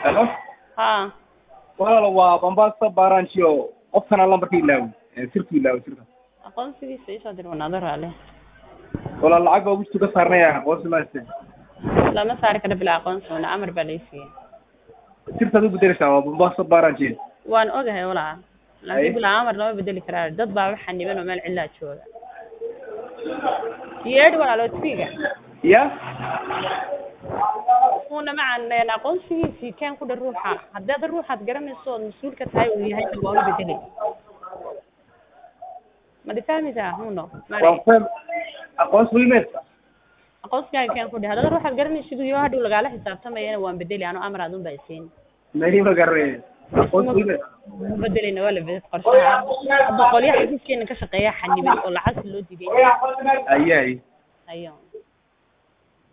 halo haa walaalo waa bambasa baranchio qofkana lambarka ilaawi ee sirku ilaawi sirka aqoonsigiisa isoo dir wanaado raale walaal lacag baa wistu ka saarnaya aqoonsi ma hayste lama saari karo bilaa aqoonsi wana amar baa lay siiyey sirtaad u bedeleysaa waa bambasa baranchio waan ogahay walaa Ay. laakiin bilaa amar lama bedeli karaa dad baa waxa niban oo meel cidlaa jooga yeedhi walaalo tviga ya una macan aqoonsigiisii keen ku dha ruuxa haddaad ruuxaad garanayso ood mas-uulka tahay uu yahay waa u bedeli madi fahmaysaa huno mari waa faham aqoonsi wiimeed aqoonsigaaga keen ku dheh haddaad ruuxaad garanaysid iyo hadhow lagaala xisaabtamayana waan bedeli ano amar aad un baa isiin mani ma garanay aqoonsi wiimeed ma bedelina waa la bedel qorshaha hadda qolyaha xafiiskeena ka shaqeeya xaniban oo lacagta loo digay aye aye ayo